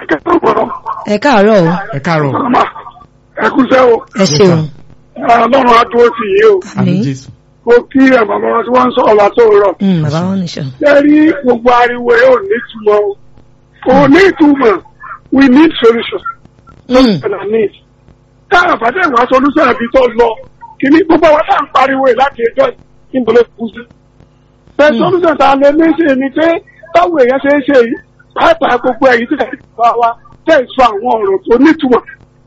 ẹ káàárọ̀ o ẹ káàárọ̀ ẹ kúṣẹ́ o ẹ ṣeun ọlọ́run á dúró tì yí o àmì Àmín. jésù ó kí ẹ̀ bàbá wọn tí wọ́n ń sọ̀rọ̀ látòrọ̀ Mm, bàbá wọn nìṣọ. ṣe rí gbogbo ariwo ẹ̀ ò ní ìtumọ̀ o kò ní ìtumọ̀ we need solution Mm, and I need tá a bá dẹ̀ wá solution àbí tó lọ kìíní gbogbo wa tá à ń pariwo ẹ̀ láti ẹjọ́ ìbò ló kú sí. bẹ́ẹ̀ Mm. solution tá a lè ní ṣe ni pé báwo èèyàn ṣe é ṣe yìí pàápàá gbogbo ẹ̀yìn tí kò bá wa tẹ̀ sọ àwọn ọ̀rọ̀ tó nítumọ̀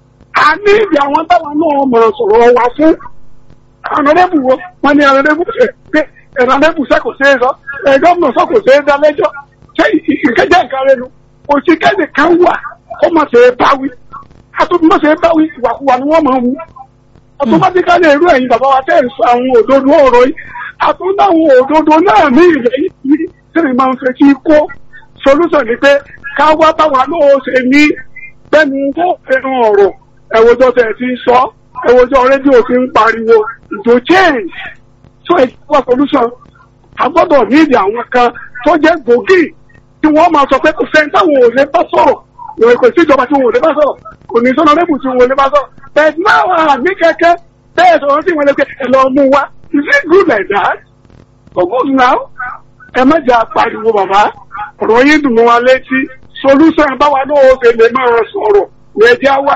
a ní ibi àwọn táwọn náà mọ̀ sọ̀rọ̀ wa fún ọ̀nàdẹ́bù wo wọ́n ní ọ̀nàdẹ́bù ṣe pé ọ̀nàdẹ́bù ṣe kò ṣeé sọ ẹ̀ gómìnà sọ kò ṣeé dá lẹ́jọ́ ṣé ìkẹjẹ nǹkan rẹ nu kò sí kẹ́ni kan wà kó má ṣe é báwí àtúntò má ṣe é báwí ìwàkuwà ni wọ́n máa ń wú automatically irú ẹ̀yin bàbá wa tẹ̀ ń sọ àwọn òdodo ọ̀rọ̀ yìí àtúntò àwọn òdodo náà ní ilẹ̀ yìí tí mi máa ń fẹ́ kí kó solution ni pé ká wá báwa náà ṣe ní bẹ́ẹ̀ni tó fẹ́ràn ọ̀rọ̀ ẹ̀wọ̀jọ́ tẹ̀ ti ń sọ ẹ̀wọ̀jọ́ rédíò ti ń pariwo ìjò change so ìjọba solution a gbọ́dọ̀ nídìí àwọn kan tó jẹ́ gbòógì tí wọ́n máa sọ pé kò sẹ́ni táwọn ò lè bá sọ̀rọ̀ ìwé kò sí ìjọba tí wọn ò lè bá sọ̀rọ̀ kò ní sọ́nà lẹ́bù tí wọn ò lè bá sọ̀rọ̀ but now àmì kẹ́kẹ́ bẹ́ẹ̀ sọ̀rọ̀ sí wọn lè pé ẹ lọ mú wa is it good like that? so good now ẹ má jà pariwo bàbá ọ̀rọ̀ yín dùn mọ́ wa létí solution báwa náà ó ṣe lè máa sọ̀rọ̀ ní ẹjẹ́ wa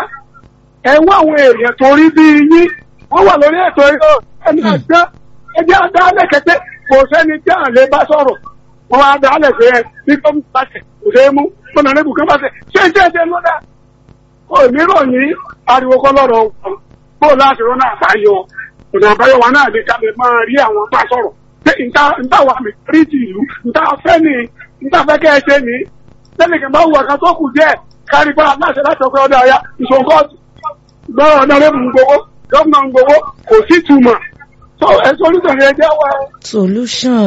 ẹ wá àwọn èèyàn tó rí bí yín wọ́n wà lórí ètò ẹni àgbá ẹjẹ́ àdáálẹ̀ kẹ́kẹ́ kò sẹ́ni tí à lè bá sọ̀rọ̀ wọ́n wá dáálẹ̀ pé ẹ bí gómìnà bá tẹ̀ kò ṣeé mú fúnà lẹ́bù kan bá tẹ̀ ṣé ṣé ṣe lọ́dà ó mìíràn yìí ariwo kọ́ lọ́rọ̀ wọn bó láti rọ́nà àbáyọ ọ̀nà àbáyọ wa náà lè ká lè máa rí àwọn bá sọ̀rọ̀ pé nta nta wà mí rí ti ìlú nta fẹ́ ni nta fẹ́ kẹ́ ẹ ṣe ni lẹ́nu kí n bá wù ọ̀kan tó kù díẹ̀ kárí bá aláṣẹ láti ọkọ̀ ọ̀dọ̀ àyà ìṣòkòtù lọ́rọ̀ ọ̀nà lẹ́bù ń gbowó gómìnà ń gbowó kò sí túmọ̀ so ẹ solution yẹn jẹ́ wá solution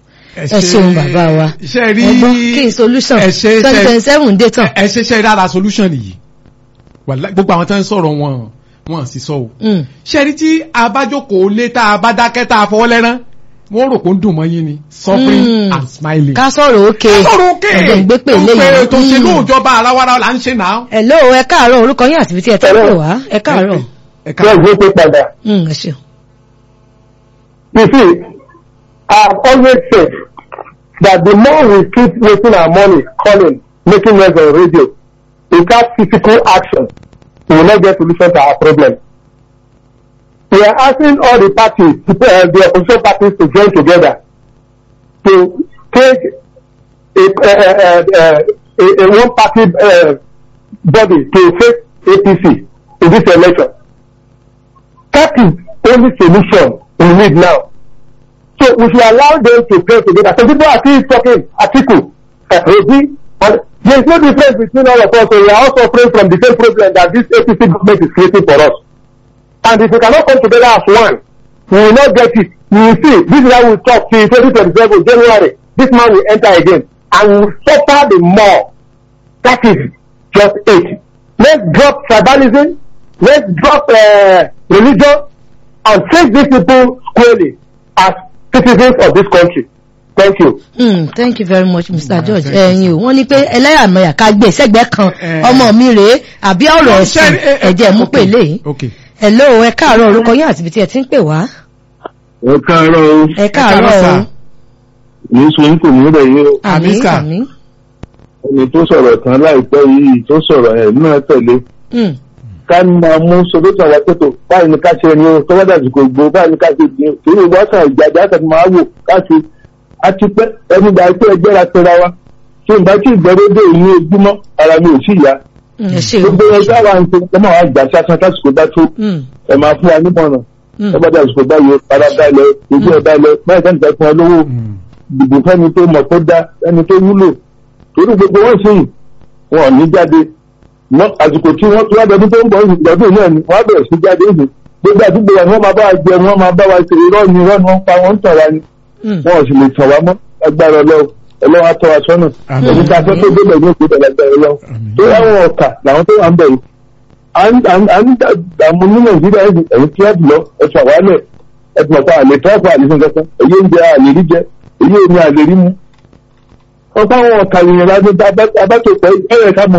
ẹ ṣeun bàbá wa ṣe rí ẹgbọ́n kí n solution ẹ ṣe twenty twenty seven dé tán. ẹ ṣe ṣe rárá solution nìyí Wàláhì, gbogbo àwọn tó ń sọ̀rọ̀ wọn wọn sì sọ o Mm, ṣe rí tí abájókòó lé tá a bá dákẹ́ tá a fọwọ́ lẹ́rán wọ́n rò kó ń dùn mọ́ yín ni suffering Mm. and smiling. ká sọ̀rọ̀ òkè sọ̀rọ̀ òkè ẹ̀jẹ̀ ń gbé pè Ó léyìn. pé tó ṣe Mm. lóòjọba àrawara là ń ṣe náà. hello ẹ káàárọ̀ orúkọ yín àti ibi tí ẹ tẹ́ pè wá ẹ káàárọ̀. ẹ Bẹ́ẹ̀ káàárọ̀. gbé pé padà. Mm, ẹ ṣeun. You see, I've always said that the more we keep wasting our money calling, making noise on radio, without physical action, we will not get solution to our problem. We are asking all the parties, uh, the opposition parties to join together to take a, uh, uh, a, a one party uh, body to face APC in this election. That is only solution we need now. So we should allow them to play together. Some people are still talking Atiku, uh, Obi, but there is no difference between all of us. So we are all suffering from the same problem that this APC government is creating for us. And if we cannot come together as one, we will not get it. You will see, this is how we talk till 2027 January. This man will enter again and we will suffer the more. That is just it. Let's drop tribalism. Let's drop uh, religion and take these people squarely as citizens of this country. Thank you. Mm, thank you very much mr Ah, george thank you, ẹ̀yin o wọ́n ní pé ẹlẹ́yàmẹ̀yà ká gbé sẹ́gbẹ́ kan Eh. ọmọ mi rèé àbí ọ̀rọ̀ ẹ̀sìn Ṣe- eh, eh, ẹ̀jẹ̀ mú okay, pè léyìn. okay. hello ẹ káàárọ̀ orúkọ yín àti ibi tí ẹ ti ń pè wá. ẹ káàárọ̀ o ẹ káàárọ̀ káàárọ̀ sà. o ní sùn kò ní rẹ̀ yín o àmì Àmín, sà. àmì. ẹni tó sọ̀rọ̀ tán láìpẹ́ yìí tó sọ̀rọ̀ ẹ̀ náà tẹ̀lé Mm, ká máa mú solution àwọn pẹ̀tọ̀ báyìí ni ká ṣe ni o tọ́wọ́ dàbí kò gbó báyìí ni ká ṣe ni o kí ni ìwọ sàn ìjàjà àti máa wò káṣí a ti pẹ́ ẹni gbà pé ẹgbẹ́ ra pera wa tí n bá tí ìgbẹ́rẹ́dẹ́ ìní ojúmọ́ ara mi ò sí ìyá mm, ẹ ṣe o. gbogbo ẹgbẹ́ àwọn àǹtí ẹ máa wá gbà sásán lásìkò bá tó Mm, ẹ máa fún wa nímọ̀ràn mm, ẹ bá dàsìkò báyìí ara balẹ̀ ojú ẹ balẹ̀ báyìí sẹ́ni fẹ́ fún ọ lówó Mm. dìbò fẹ́ni tó mọ̀ tó dá ẹni tó wúlò torí gbogbo wọn sì wọn ò ní jáde Wọ́n- àsìkò tí wọ́n tó wá dọdún tó ń bọ̀ lọ́dún náà ni wọ́n á bẹ̀rẹ̀ sí jáde ìlú gbogbo àdúgbò wa ni wọ́n máa bá wa jẹ wọ́n máa bá wa ṣe irọ́ ni irọ́ ni wọ́n ń pa wọ́n ń tàn wá ni mm. wọn ò sì lè tàn wá mọ́ agbára ọlọ́run ọlọ́run á tọ́ wa sọ́nà Àmín. ẹni tá a fẹ́ tó débẹ̀ ní òkú ìdàgbàsókè ọlọ́run Àmín. tó láwọn ọ̀kà làwọn tó wà ń bẹ̀ yìí à ń à ń dààmú ní nàìjíríà ẹ̀yìn ẹ̀yìn tí wọ́n lọ ẹ̀fọ́ àwálẹ̀ ẹ̀fọ́ àpá àlè tọ́pọ̀ àlè fún kankan èyí ń jẹ àlè rí jẹ èyí ò ní àlè rí mu. ọ̀pọ̀ àwọn ọ̀kà ìrìn àjò abátòpọ̀ ẹ̀yẹ ká mọ